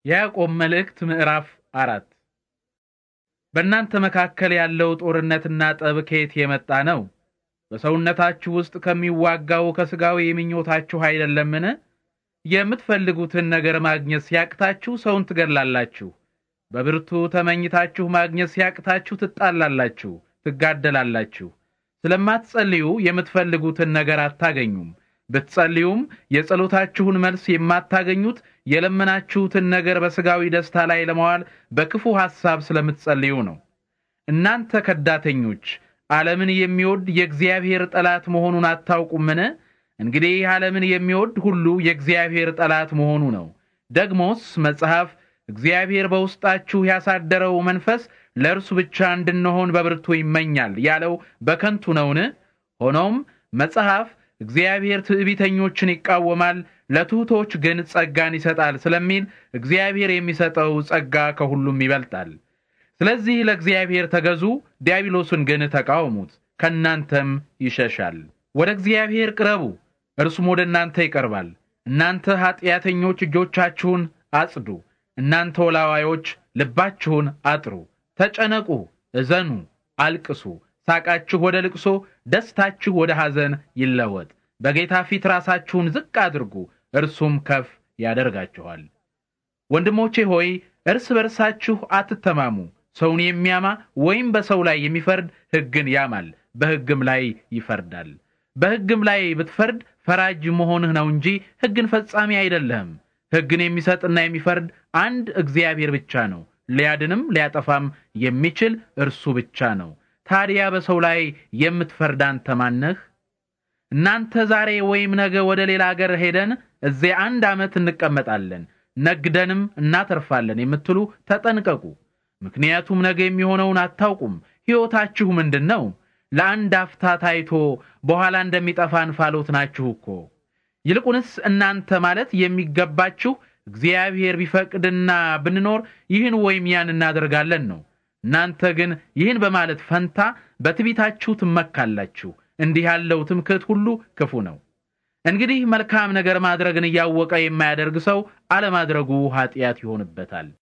የያዕቆብ መልእክት ምዕራፍ አራት በእናንተ መካከል ያለው ጦርነትና ጠብ ከየት የመጣ ነው? በሰውነታችሁ ውስጥ ከሚዋጋው ከሥጋዊ ምኞታችሁ አይደለምን? የምትፈልጉትን ነገር ማግኘት ሲያቅታችሁ ሰውን ትገድላላችሁ። በብርቱ ተመኝታችሁ ማግኘት ሲያቅታችሁ ትጣላላችሁ፣ ትጋደላላችሁ። ስለማትጸልዩ የምትፈልጉትን ነገር አታገኙም። ብትጸልዩም የጸሎታችሁን መልስ የማታገኙት የለመናችሁትን ነገር በሥጋዊ ደስታ ላይ ለመዋል በክፉ ሐሳብ ስለምትጸልዩ ነው። እናንተ ከዳተኞች ዓለምን የሚወድ የእግዚአብሔር ጠላት መሆኑን አታውቁምን? እንግዲህ ዓለምን የሚወድ ሁሉ የእግዚአብሔር ጠላት መሆኑ ነው። ደግሞስ መጽሐፍ እግዚአብሔር በውስጣችሁ ያሳደረው መንፈስ ለእርሱ ብቻ እንድንሆን በብርቱ ይመኛል ያለው በከንቱ ነውን? ሆኖም መጽሐፍ እግዚአብሔር ትዕቢተኞችን ይቃወማል፣ ለትሑቶች ግን ጸጋን ይሰጣል ስለሚል እግዚአብሔር የሚሰጠው ጸጋ ከሁሉም ይበልጣል። ስለዚህ ለእግዚአብሔር ተገዙ፣ ዲያብሎስን ግን ተቃወሙት፣ ከእናንተም ይሸሻል። ወደ እግዚአብሔር ቅረቡ፣ እርሱም ወደ እናንተ ይቀርባል። እናንተ ኀጢአተኞች እጆቻችሁን አጽዱ፣ እናንተ ወላዋዮች ልባችሁን አጥሩ። ተጨነቁ፣ እዘኑ፣ አልቅሱ። ሳቃችሁ ወደ ልቅሶ፣ ደስታችሁ ወደ ሐዘን ይለወጥ። በጌታ ፊት ራሳችሁን ዝቅ አድርጉ፣ እርሱም ከፍ ያደርጋችኋል። ወንድሞቼ ሆይ እርስ በርሳችሁ አትተማሙ። ሰውን የሚያማ ወይም በሰው ላይ የሚፈርድ ሕግን ያማል፣ በሕግም ላይ ይፈርዳል። በሕግም ላይ ብትፈርድ ፈራጅ መሆንህ ነው እንጂ ሕግን ፈጻሚ አይደለህም። ሕግን የሚሰጥና የሚፈርድ አንድ እግዚአብሔር ብቻ ነው። ሊያድንም ሊያጠፋም የሚችል እርሱ ብቻ ነው። ታዲያ በሰው ላይ የምትፈርድ አንተ ማነህ? እናንተ ዛሬ ወይም ነገ ወደ ሌላ አገር ሄደን እዚያ አንድ ዓመት እንቀመጣለን ነግደንም እናተርፋለን የምትሉ ተጠንቀቁ። ምክንያቱም ነገ የሚሆነውን አታውቁም። ሕይወታችሁ ምንድን ነው? ለአንድ አፍታ ታይቶ በኋላ እንደሚጠፋ እንፋሎት ናችሁ እኮ። ይልቁንስ እናንተ ማለት የሚገባችሁ እግዚአብሔር ቢፈቅድና ብንኖር ይህን ወይም ያን እናደርጋለን ነው። እናንተ ግን ይህን በማለት ፈንታ በትዕቢታችሁ ትመካላችሁ። እንዲህ ያለው ትምክህት ሁሉ ክፉ ነው። እንግዲህ መልካም ነገር ማድረግን እያወቀ የማያደርግ ሰው አለማድረጉ ኃጢአት ይሆንበታል።